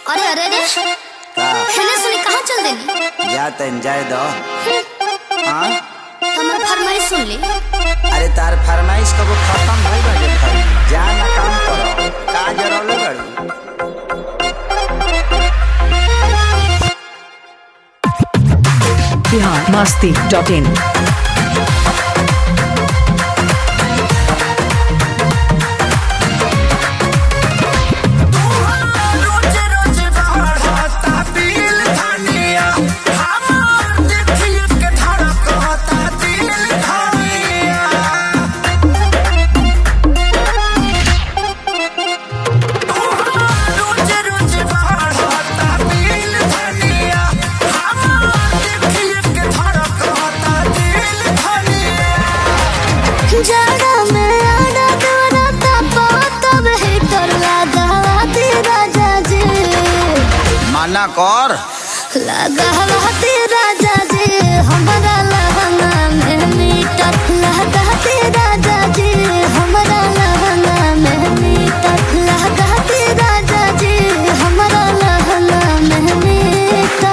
अरे अरे अरे का हेने सुनी कहाँ चल देनी जा तन जाए दो हाँ हमार फरमाइश सुन ली अरे तार फरमाइश कबो खत्म भइल बाटे भाई जा ना काम करो का जरौले बड़ी बिहार मस्ती डॉट इन जाड़ा में आड़ा दौड़ा तापा तब हीटर लगावा दी राजा जी माना कर लगावा दी राजा जी हमारा लहंगा में मीटर लगा दी राजा जी हमारा लहंगा में मीटर लगा दी राजा जी हमारा लहंगा में मीटर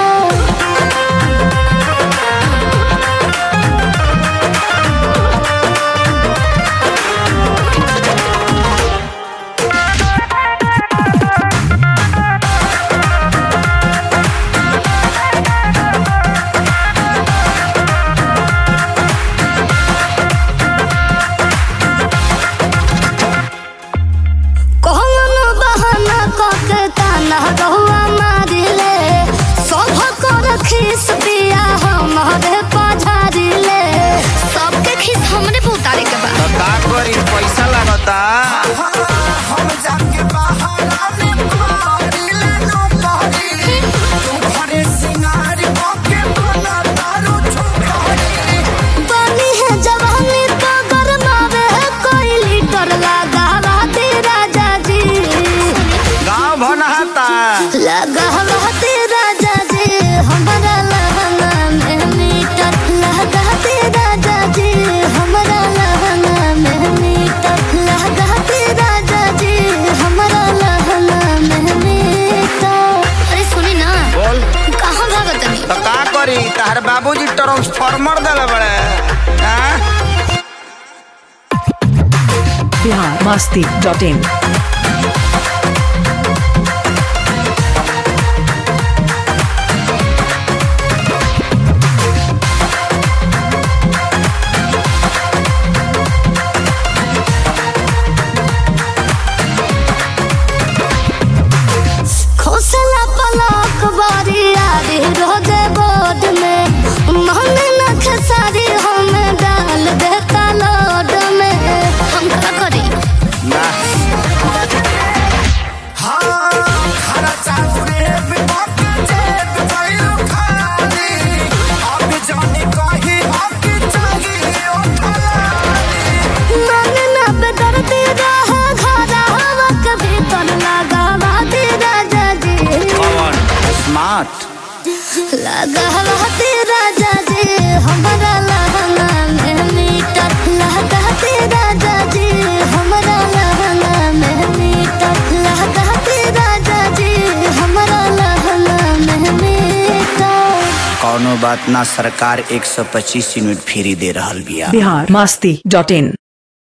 कौन बहाना कके ताना रहुआ मारिले सब कर खीस पिया हमारे पझारिले सबके खीस हमरे पे उतारे के बा तो का करी पैसा लागता पानी है जवानी तो गरमावे है कोई लीटर लगावा दे राजा जी गांव भनहाता लगावा दे राजा जी हमारा लहंगा में मीटर लगा दे राजा जी हमारा लहंगा में मीटर लगा दे राजा जी हमारा लहंगा में मीटर अरे सुनी ना बोल कहाँ भागत नहीं तो का करी तार बाबूजी ट्रांसफार्मर देले बड़े हाँ? बिहार मस्ती डॉट इन खोसला पलक बारी आरी रोजे बोर्ड में मन न खेसारी हम डाल देता लोड में हम का करी ना मन न बेदर्दी रहा घरा हवा कभी तन लगावा दे राजा जी कौन स्मार्ट लगावा दे राजा जी हमारा लहंगा में मीटर लगा दे राजा जी हमारा लहंगा में मीटर लगा दे राजा जी हमारा लहंगा में मीटर कौनो बात ना सरकार 125 यूनिट फ्री दे रहल बिया बिहार मस्ती डॉट इन